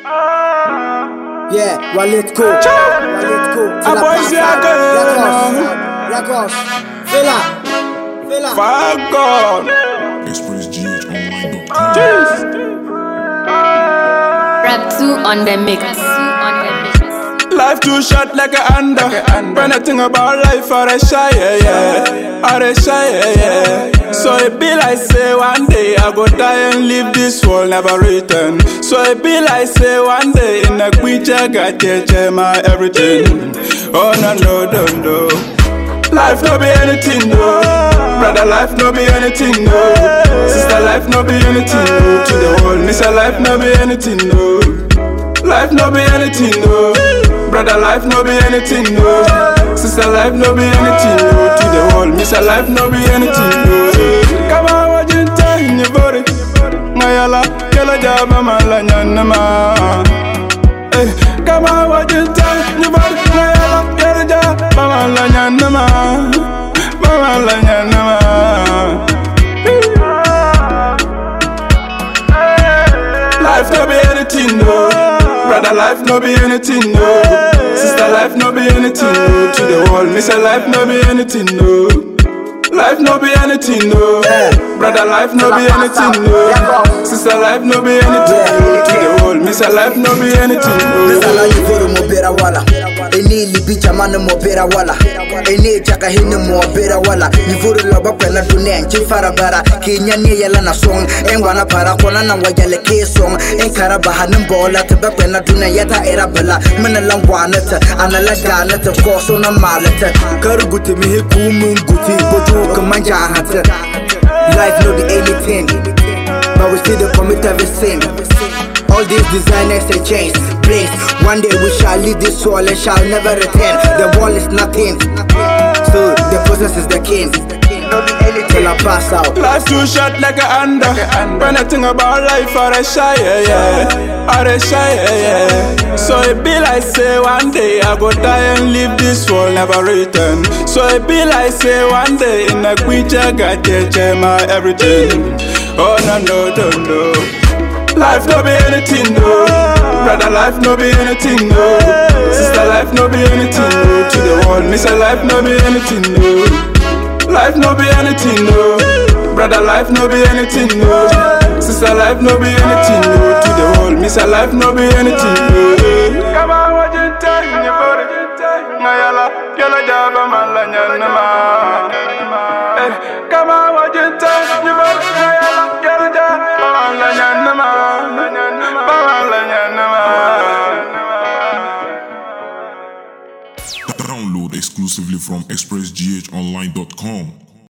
Yeah, Wallet Co. Wallet Co. A boy say I go. Records. Fela. Fela. Fuck God. ExpressGHOnline.com. Rap 2 on the mix. Life too short like a under. When I think about life, I dey shy, yeah, yeah. I dey shy, yeah, yeah. So it be like say one day I go die and leave this world never return. So it be like say one day in a creature got change my everything. Oh no no no no. Life no be anything no. Brother life no be anything no. Sister life no be anything no. To the world, miss life no be anything no. Life no be anything, no. Brother, life no be anything, no. Sister, life no be anything, no. To the world, miss a life no be anything, no. Come on, what you tell in your body? Mayala, yellow job, I'm a lanyanama. Eh, come on, what you tell in your body? Mayala, yellow job, I'm a lanyanama. Mama lanyanama. Life no be anything, no. Brother, life no be anything, no. Sister, life no be anything, no. To the world, miss a life no be anything, no. Life no be anything, no. Brother, life no be anything, no. Sister, life no be anything, no. To the world, miss a life no be anything, Misala no. yivuru mo bera wala Eni libi chamane mo bera wala Eni chaka hini mo bera wala Yivuru loba kwena dunia nchi farabara Kinya ni yala na song Engwana para kona na wajale ke song Enkara baha nimbola Tiba kwena dunia yata era bala Mina langwana ta Anala gana ta Koso na malata Karuguti mihi kumunguti Boju kumanja hata Life no be anything But we still the commit every sin All these designers they change place One day we shall leave this world and shall never return The wall is nothing So the process is the king No be anything till I pass out Life too short like a under. When I think about life, I dey shy, yeah, yeah. I dey shy, yeah, yeah. So it be like say one day I go die and leave this world never return. So it be like say one day in a creature got change my everything. Oh no no no no. Life no be anything, no. Brother, life no be anything, no. Sister, life no be anything, no. To the world, miss a life no be anything, no. Life no be anything, no. Brother, life no be anything, no. Sister, life no be anything, no. To the world, miss a life no be anything, no. Come on, what you tell me, body? Mayala, yala jaba malanya nama. Eh, come on, what you tell me, body? Mayala, yala jaba malanya nama. Malanya nama. Download exclusively from ExpressGHOnline.com.